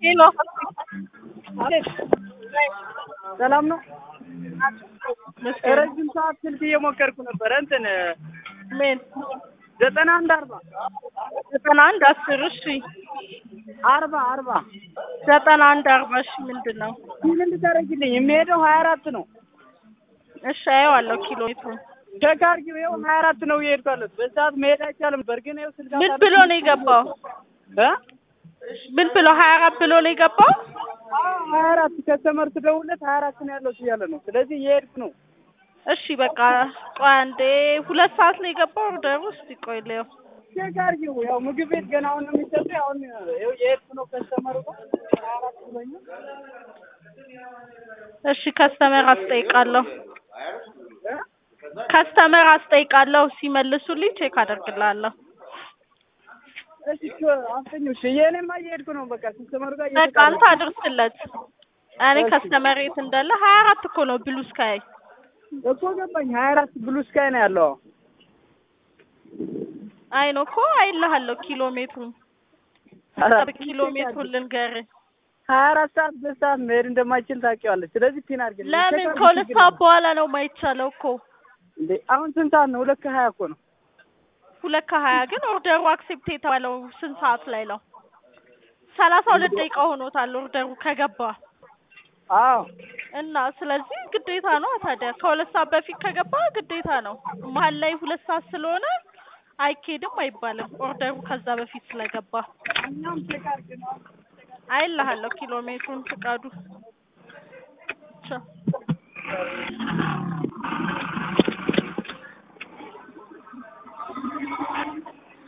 ሄሎ ሰላም ነው። ረጅም ሰዓት ስልክ እየሞከርኩ ነበረ። እንትን ምን ዘጠና አንድ አርባ ዘጠና አንድ አስር እሺ አርባ አርባ ዘጠና አንድ አርባ እሺ ምንድን ነው? ምን እንድታደርግልኝ የሚሄደው ሀያ አራት ነው። እሺ አየዋለሁ ኪሎ ሜትሩን ቼክ አድርጊው። ይኸው ሀያ አራት ነው እየሄድኩ ያለሁት። በሰዓት መሄድ አይቻልም። በርግን ይኸው ስልክ ምን ብሎ ነው የገባው? እ ምን ብሎ ሀያ አራት ብሎ ነው የገባው? ሀያ አራት ከስተመር ስደውልለት ሀያ አራት ነው ያለሁት እያለ ነው። ስለዚህ እየሄድኩ ነው። እሺ በቃ ቆይ አንዴ ሁለት ሰዓት ነው የገባው ኦርደር ውስጥ ቆይ ልየው ቼክ አድርጊው። ያው ምግብ ቤት ገና አሁን ነው የሚሰጠው። አሁን ይኸው እየሄድኩ ነው። ከስተመሩ ጋር ሀያ አራት ብሎኛል። እሺ ከስተመር አስጠይቃለሁ እ ከስተመር አስጠይቃለሁ ሲመልሱልኝ ቼክ አደርግልሃለሁ እሺ አስተኛው። እሺ የእኔማ እየሄድኩ ነው። በቃ ከስተመሩ ጋር በቃ አንተ አድርስለት እኔ ከስተመር የት እንዳለ ሀያ አራት እኮ ነው ብሉ ስካይ እኮ ገባኝ። ሀያ አራት ብሉ ስካይ ነው ያለው። አይ ነው እኮ አይልሃለሁ ኪሎ ሜትሩን አራት ኪሎ ሜትሩን ልንገርህ ሀያ አራት ሰዓት በሰዓት መሄድ እንደማይችል ታውቂዋለሽ። ስለዚህ ፒን አድርግልኝ። ለምን ቼክ አድርጊ ከሁለት ችግር ሰዓት የለም። በኋላ ነው የማይቻለው እኮ እንዴ አሁን ስንት ሰዓት ነው? ሁለት ከሀያ እኮ ነው። ሁለት ከሀያ ግን ኦርደሩ አክሴፕት የተባለው ስንት ሰዓት ላይ ነው? ሰላሳ ሁለት ደቂቃ ሆኖታል ኦርደሩ ከገባ አዎ እና ስለዚህ ግዴታ ነው ታዲያ ከሁለት ሰዓት በፊት ከገባ ግዴታ ነው። መሀል ላይ ሁለት ሰዓት ስለሆነ አይኬድም አይባልም ኦርደሩ ከዛ በፊት ስለገባ እኛም ቼክ አድርግ ነው። አይልሃለሁ ኪሎ ሜትሩን ፍቃዱ ቻው